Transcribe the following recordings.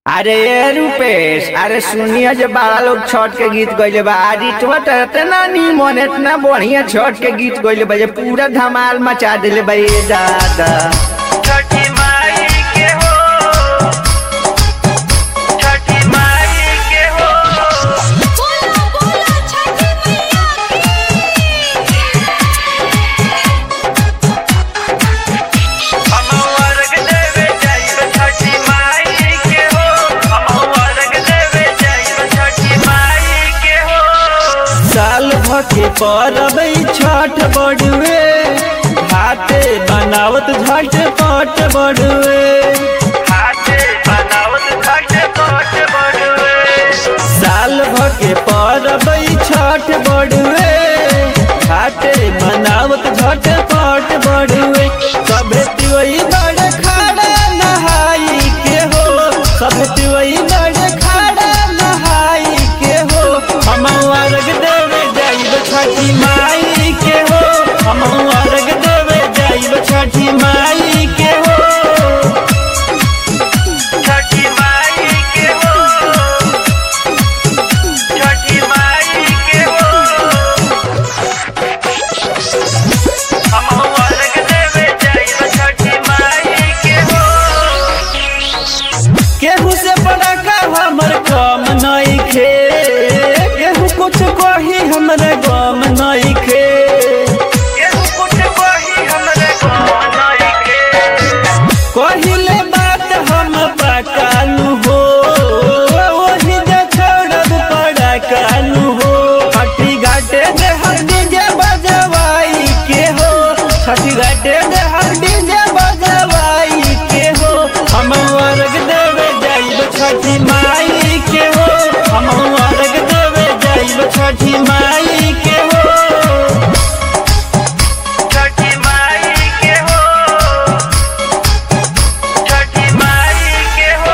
अरे ये रूपेश अरे सुनिए जे बड़ा लोग छठ के गीत गइले बा आज इतना त इतना निमन इतना बढ़िया छठ के गीत गइले बा जे पूरा धमाल मचा दिले बा ये दादा छठी माई के हो छठी माई के हो बोला बोला छठी मैया हम अर्घ देवे जाइब छठी माई के हो हम अर्घ देवे जाइब छठी माई के हो साल भके परब छठ बड़ुए हाथे बनावत झट पट बड़ुए हाथे बनावत घाट पट बड़ुए साल भके परब छठ बड़ुए हाथे बनावत झट पट बड़ुए सभे तिवई बड़ खाड़ा नहाई के हो सभे तिवई बड़ खाड़ा नहाई के हो हम अर्घ देवे जाइब छठी माई के हो हम अर्घ देवे जाइब छठी माई के हो छठी माई के हो छठी माई के हो हम अर्घ देवे जाइब छठी माई के हो केहू से बड़ा का हमर कम नहीं खे केहू कुछ कही हमरे गम नहीं खे केहू कुछ कही हमरे गाँव नइखे। कहिले बात हम पकालू हो वही जे छोड़ब पड़ा कालू हो छठी घाटे दे हम डीजे बजवाई के हो छठी घाटे दे हम डीजे बजवाई के हो हम अर्घ देवे जाइब छठी माई के हो हम अर्घ देवे जाइब छठी माई के हो छठी माई के हो छठी माई के हो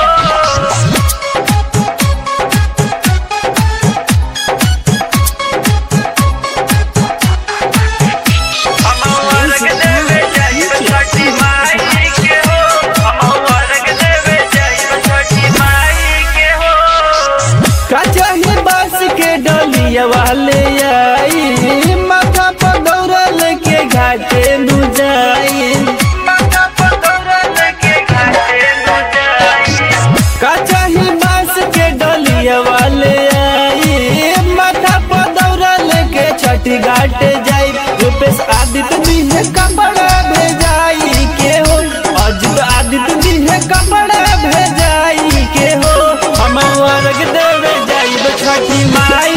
हम अर्घ देवे जाइब छठी माई के हो हम अर्घ देवे जाइब छठी माई के हो कचही बस के डलिया वाले आई माथा पर दौड़ल के घाटे नु जाई माता पकड़ल के घाटे न जाई कचही बस के डलिया वाले आई माथा पर दौड़ल के छठी घाटे जाई रूपेश आदित्य भी है कपड़ा भेजाई के हो अजित आदित्य भी है कपड़ा भेजाई के हो हम अर्घ देवे जाइब छठी माई